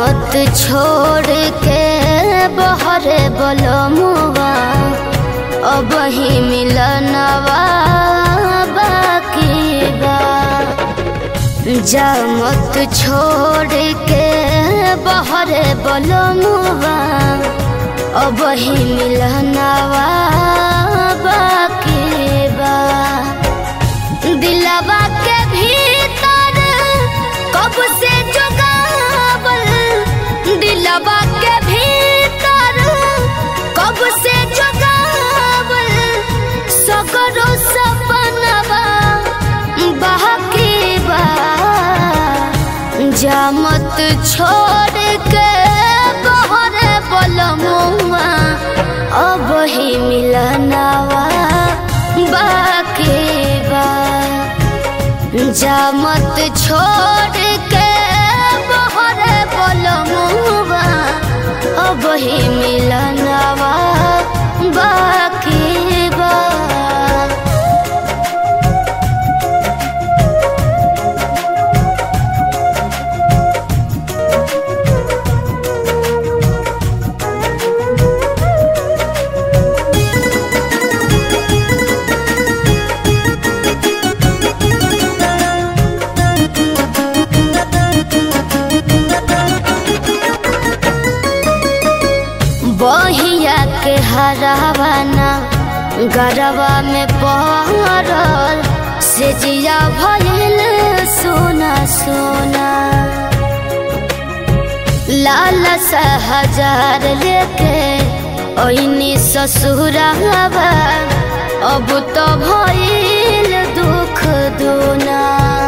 मत छोड़ के बहरे बलमुआ अब ही मिलनवा बाकी बा जा मत छोड़ के बहरे बलमुआ अब ही मिलनवा बाकी बा दिलवा के भीतर कब से जुगावल दिलवा के भीतर कब से जुगावल सगरो सपनवा बाकी बा जा मत छोड़ के बहरे बलमुआ अब ही मिलनवा बाकी बा जा मत छोड़ के बहरे बलमुआ अब ही मिलनवा बाकी बा बहिया के हरावाना गरवा में पहरल से जिया भइल सोना सोना लाल सा हजार लेके ओइनी ससुरावा अब तो भइल दुख दूना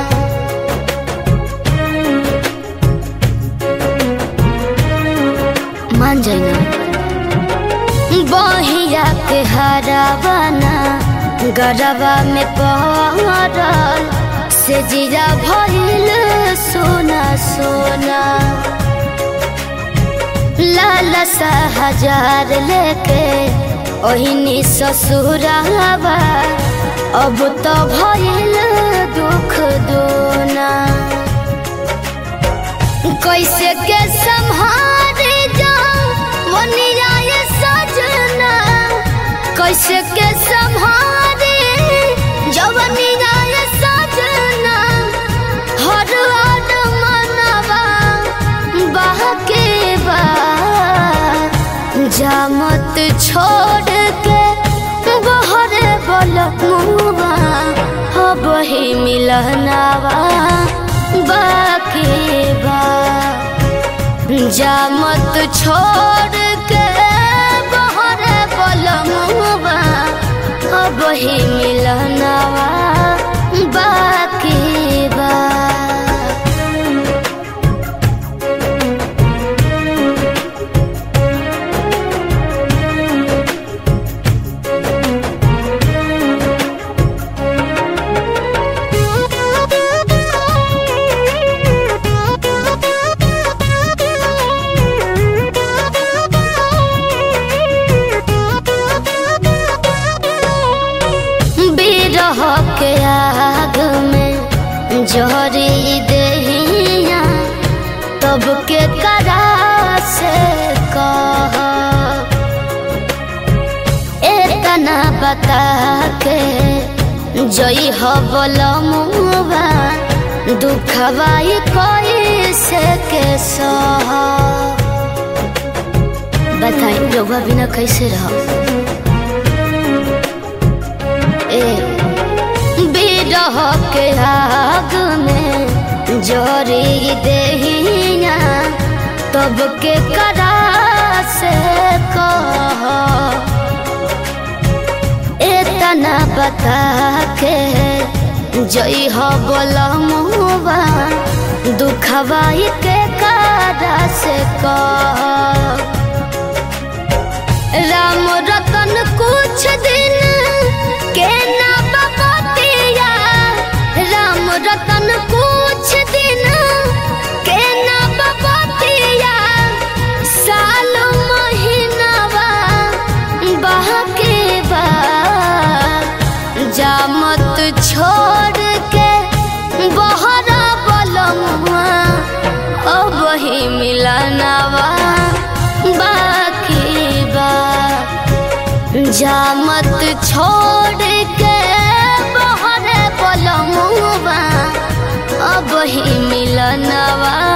मान जाइना बहिया के हरावाना गरबा में पहरल से जीरा भइल सोना सोना लाल सा हजार लेके ओहिनी ससुरावा अब तो भइल दुख दोना कैसे के संहारे जाऊं मनिया ये सजना कैसे के संहारे जवनिया ये सजना हर हर मनवा बहके बा जा मत छोड़ के बहरे बलमुआ अब ही मिलनवा बाकी बा जा मत छोड़ के बहरे बलमुआ अब ही मिलनवा बाकी बा बिरह के आग में जहरी दहिया तब के करा से कह एतना बता के जई हो बलमुआ दुखवाई कोई से के सह बताई रउआ बिना कैसे रह ए बिरह के आग में जोरी देहिया तब के करा से कह एतना बता के जई हो बोलमुआ दुखवाई के करा से कह राम रतन कुछ दिन के ना बपतिया राम रतन कुछ दिन के ना बपतिया साल महीनावा बहके बा जा मत छोड़ के बहरा बलमुआ अब ही मिलन जामत छोड़ के बहरे पलमुआ अब ही मिलनवा